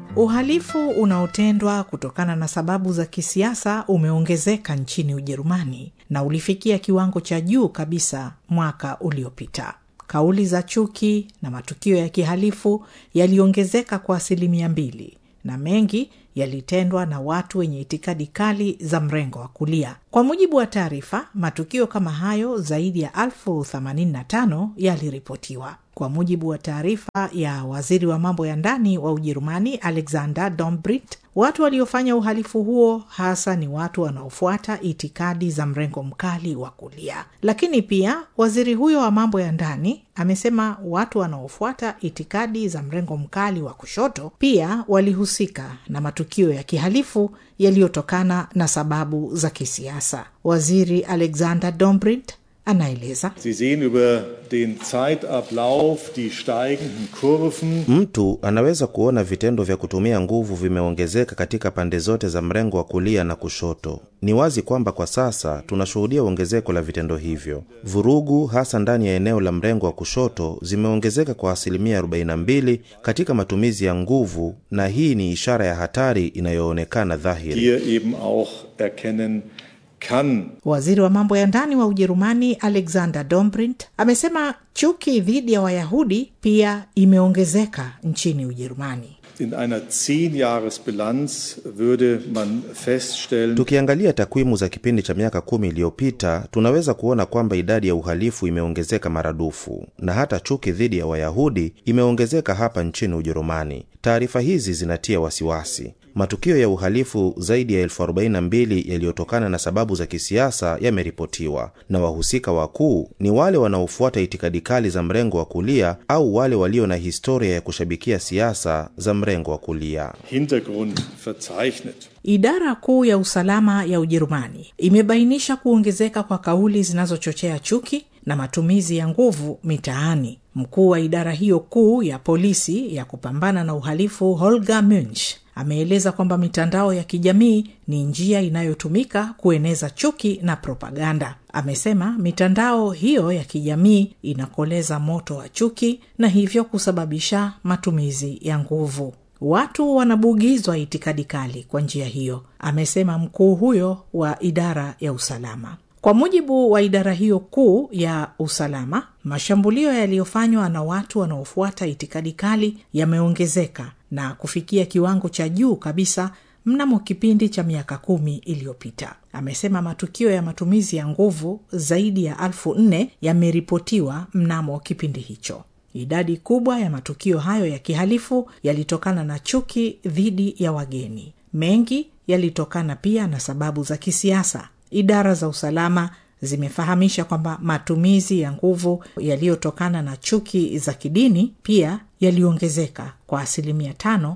Uhalifu unaotendwa kutokana na sababu za kisiasa umeongezeka nchini Ujerumani na ulifikia kiwango cha juu kabisa mwaka uliopita. Kauli za chuki na matukio ya kihalifu yaliongezeka kwa asilimia mbili na mengi yalitendwa na watu wenye itikadi kali za mrengo wa kulia. Kwa mujibu wa taarifa, matukio kama hayo zaidi ya elfu themanini na tano yaliripotiwa. Kwa mujibu wa taarifa ya waziri wa mambo ya ndani wa Ujerumani Alexander Dobrindt, watu waliofanya uhalifu huo hasa ni watu wanaofuata itikadi za mrengo mkali wa kulia. Lakini pia waziri huyo wa mambo ya ndani amesema watu wanaofuata itikadi za mrengo mkali wa kushoto pia walihusika na matukio ya kihalifu yaliyotokana na sababu za kisiasa. Waziri Alexander Dobrindt anaeleza. Sie sehen über den Zeitablauf die steigenden Kurven. Mtu anaweza kuona vitendo vya kutumia nguvu vimeongezeka katika pande zote za mrengo wa kulia na kushoto. Ni wazi kwamba kwa sasa tunashuhudia ongezeko la vitendo hivyo. Vurugu hasa ndani ya eneo la mrengo wa kushoto zimeongezeka kwa asilimia 42 katika matumizi ya nguvu, na hii ni ishara ya hatari inayoonekana dhahiri. Hier eben auch erkennen kann. Waziri wa mambo ya ndani wa Ujerumani Alexander Dobrindt amesema chuki dhidi ya Wayahudi pia imeongezeka nchini Ujerumani. In einer Zehn-Jahres-Bilanz würde man feststellen, Tukiangalia takwimu za kipindi cha miaka kumi iliyopita tunaweza kuona kwamba idadi ya uhalifu imeongezeka maradufu na hata chuki dhidi ya Wayahudi imeongezeka hapa nchini Ujerumani. Taarifa hizi zinatia wasiwasi. Matukio ya uhalifu zaidi ya elfu arobaini na mbili yaliyotokana na sababu za kisiasa yameripotiwa, na wahusika wakuu ni wale wanaofuata itikadi kali za mrengo wa kulia au wale walio na historia ya kushabikia siasa za mrengo wa kulia. Hintergrund verzeichnet. Idara kuu ya usalama ya Ujerumani imebainisha kuongezeka kwa kauli zinazochochea chuki na matumizi ya nguvu mitaani. Mkuu wa idara hiyo kuu ya polisi ya kupambana na uhalifu Holger Munch ameeleza kwamba mitandao ya kijamii ni njia inayotumika kueneza chuki na propaganda. Amesema mitandao hiyo ya kijamii inakoleza moto wa chuki na hivyo kusababisha matumizi ya nguvu. Watu wanabugizwa itikadi kali kwa njia hiyo, amesema mkuu huyo wa idara ya usalama. Kwa mujibu wa idara hiyo kuu ya usalama, mashambulio yaliyofanywa na watu wanaofuata itikadi kali yameongezeka na kufikia kiwango cha juu kabisa mnamo kipindi cha miaka kumi iliyopita. Amesema matukio ya matumizi ya nguvu zaidi ya elfu nne yameripotiwa mnamo kipindi hicho. Idadi kubwa ya matukio hayo ya kihalifu yalitokana na chuki dhidi ya wageni. Mengi yalitokana pia na sababu za kisiasa. Idara za usalama zimefahamisha kwamba matumizi ya nguvu yaliyotokana na chuki za kidini pia yaliongezeka kwa asilimia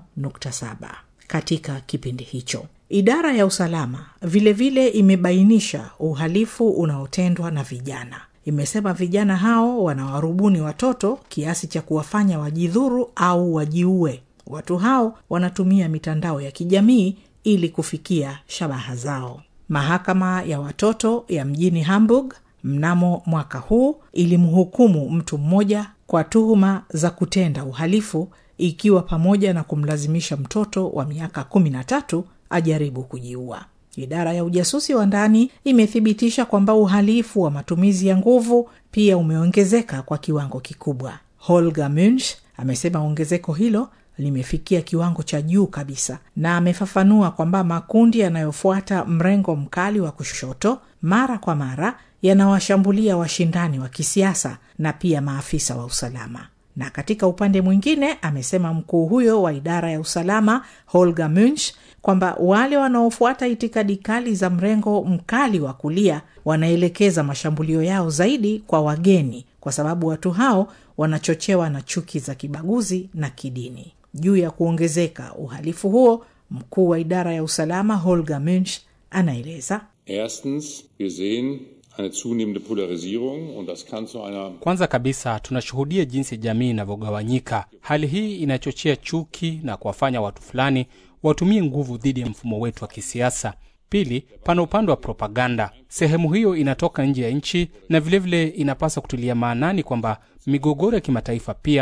5.7 katika kipindi hicho. Idara ya usalama vilevile vile imebainisha uhalifu unaotendwa na vijana. Imesema vijana hao wanawarubuni watoto kiasi cha kuwafanya wajidhuru au wajiue. Watu hao wanatumia mitandao ya kijamii ili kufikia shabaha zao. Mahakama ya watoto ya mjini Hamburg mnamo mwaka huu ilimhukumu mtu mmoja kwa tuhuma za kutenda uhalifu ikiwa pamoja na kumlazimisha mtoto wa miaka kumi na tatu ajaribu kujiua. Idara ya ujasusi wa ndani imethibitisha kwamba uhalifu wa matumizi ya nguvu pia umeongezeka kwa kiwango kikubwa. Holger Munch amesema ongezeko hilo limefikia kiwango cha juu kabisa, na amefafanua kwamba makundi yanayofuata mrengo mkali wa kushoto mara kwa mara yanawashambulia washindani wa kisiasa na pia maafisa wa usalama. Na katika upande mwingine, amesema mkuu huyo wa idara ya usalama Holger Munch kwamba wale wanaofuata itikadi kali za mrengo mkali wa kulia wanaelekeza mashambulio yao zaidi kwa wageni, kwa sababu watu hao wanachochewa na chuki za kibaguzi na kidini. Juu ya kuongezeka uhalifu huo, mkuu wa idara ya usalama Holger Munch anaeleza. Erstens, wir sehen eine zunehmende Polarisierung und das kann zu einer Kwanza kabisa tunashuhudia jinsi jamii inavyogawanyika. Hali hii inachochea chuki na kuwafanya watu fulani watumie nguvu dhidi ya mfumo wetu wa kisiasa. Pili, pana upande wa propaganda. Sehemu hiyo inatoka nje ya nchi na vilevile vile inapaswa kutilia maanani kwamba migogoro ya kimataifa pia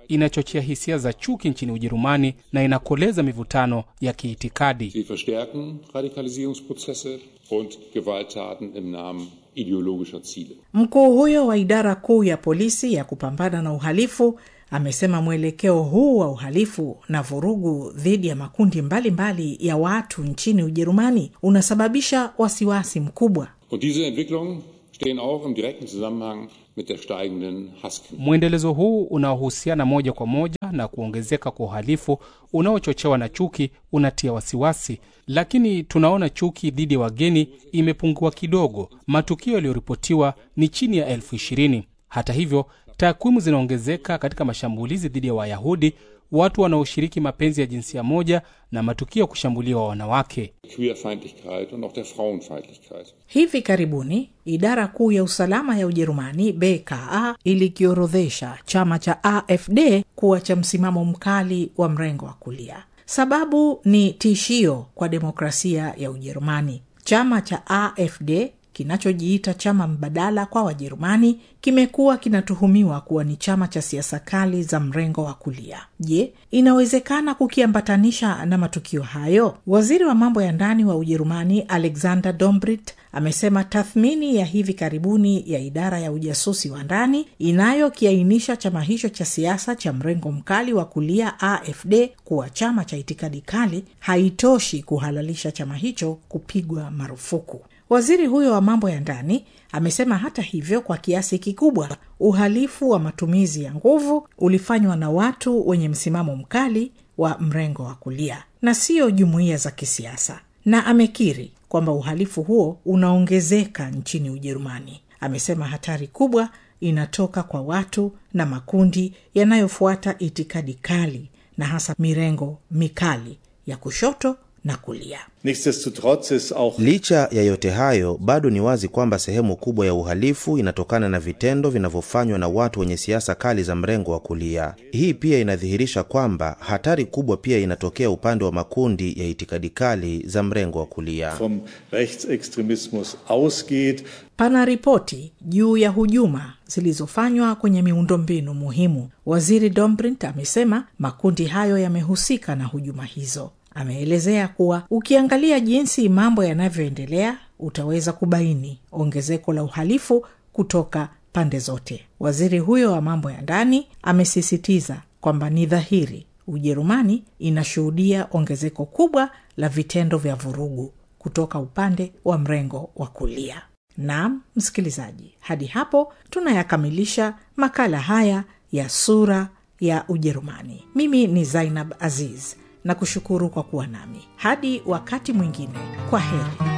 inachochea hisia za chuki nchini Ujerumani na inakoleza mivutano ya kiitikadi. Sie verstärken Radikalisierungsprozesse und Gewalttaten im Namen ideologischer Ziele. Mkuu huyo wa idara kuu ya polisi ya kupambana na uhalifu amesema mwelekeo huu wa uhalifu na vurugu dhidi ya makundi mbalimbali mbali ya watu nchini Ujerumani unasababisha wasiwasi mkubwa. Und diese Entwicklungen stehen auch im direkten Zusammenhang mit der steigenden Hasskriminalität. Mwendelezo huu unaohusiana moja kwa moja na kuongezeka kwa uhalifu unaochochewa na chuki unatia wasiwasi, lakini tunaona chuki dhidi ya wageni imepungua kidogo. Matukio yaliyoripotiwa ni chini ya elfu ishirini. Hata hivyo, takwimu zinaongezeka katika mashambulizi dhidi ya Wayahudi, watu wanaoshiriki mapenzi ya jinsia moja na matukio ya kushambuliwa wanawake. Queerfeindlichkeit und auch der Frauenfeindlichkeit. Hivi karibuni idara kuu ya usalama ya Ujerumani BKA ilikiorodhesha chama cha AfD kuwa cha msimamo mkali wa mrengo wa kulia. Sababu ni tishio kwa demokrasia ya Ujerumani. Chama cha AfD kinachojiita chama mbadala kwa Wajerumani kimekuwa kinatuhumiwa kuwa ni chama cha siasa kali za mrengo wa kulia. Je, inawezekana kukiambatanisha na matukio hayo? Waziri wa mambo ya ndani wa Ujerumani Alexander Dombrit amesema tathmini ya hivi karibuni ya idara ya ujasusi wa ndani inayokiainisha chama hicho cha siasa cha mrengo mkali wa kulia AfD kuwa chama cha itikadi kali haitoshi kuhalalisha chama hicho kupigwa marufuku. Waziri huyo wa mambo ya ndani amesema hata hivyo, kwa kiasi kikubwa uhalifu wa matumizi ya nguvu ulifanywa na watu wenye msimamo mkali wa mrengo wa kulia na siyo jumuiya za kisiasa, na amekiri kwamba uhalifu huo unaongezeka nchini Ujerumani. Amesema hatari kubwa inatoka kwa watu na makundi yanayofuata itikadi kali na hasa mirengo mikali ya kushoto na kulia. Nichtsdestotrotz ist auch Licha ya yote hayo, bado ni wazi kwamba sehemu kubwa ya uhalifu inatokana na vitendo vinavyofanywa na watu wenye siasa kali za mrengo wa kulia. Hii pia inadhihirisha kwamba hatari kubwa pia inatokea upande wa makundi ya itikadi kali za mrengo wa kulia. vom Rechtsextremismus ausgeht. Pana ripoti juu ya hujuma zilizofanywa kwenye miundombinu muhimu. Waziri Dombrint amesema makundi hayo yamehusika na hujuma hizo. Ameelezea kuwa ukiangalia jinsi mambo yanavyoendelea utaweza kubaini ongezeko la uhalifu kutoka pande zote. Waziri huyo wa mambo ya ndani amesisitiza kwamba ni dhahiri Ujerumani inashuhudia ongezeko kubwa la vitendo vya vurugu kutoka upande wa mrengo wa kulia. Naam, msikilizaji, hadi hapo tunayakamilisha makala haya ya sura ya Ujerumani. Mimi ni Zainab Aziz na kushukuru kwa kuwa nami hadi wakati mwingine. Kwa heri.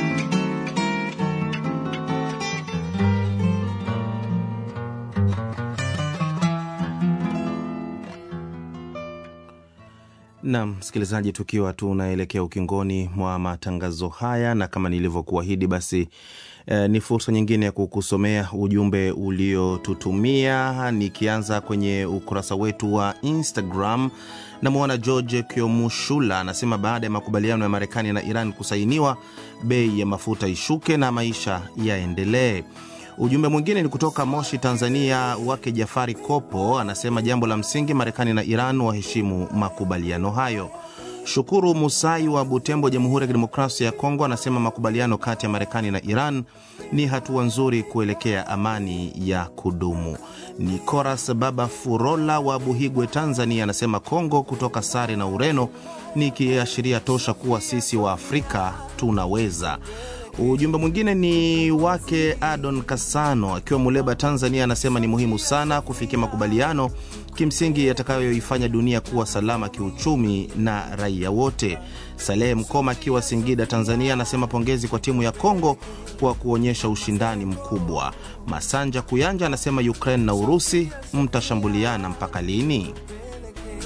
Nam msikilizaji, tukiwa tunaelekea ukingoni mwa matangazo haya, na kama nilivyokuahidi, basi eh, ni fursa nyingine ya kukusomea ujumbe uliotutumia, nikianza kwenye ukurasa wetu wa Instagram. Namwona George Kiomushula anasema baada ya makubaliano ya Marekani na Iran kusainiwa, bei ya mafuta ishuke na maisha yaendelee. Ujumbe mwingine ni kutoka Moshi, Tanzania, wake Jafari Kopo anasema jambo la msingi, Marekani na Iran waheshimu makubaliano hayo. Shukuru Musai wa Butembo, Jamhuri ya Kidemokrasia ya Kongo, anasema makubaliano kati ya Marekani na Iran ni hatua nzuri kuelekea amani ya kudumu. Ni Koras Baba Furola wa Buhigwe, Tanzania, anasema Kongo kutoka sare na Ureno ni kiashiria tosha kuwa sisi wa Afrika tunaweza. Ujumbe mwingine ni wake Adon Kasano akiwa Muleba, Tanzania, anasema ni muhimu sana kufikia makubaliano kimsingi yatakayoifanya dunia kuwa salama kiuchumi na raia wote. Salehe Mkoma akiwa Singida, Tanzania, anasema pongezi kwa timu ya Kongo kwa kuonyesha ushindani mkubwa. Masanja Kuyanja anasema Ukraine na Urusi mtashambuliana mpaka lini?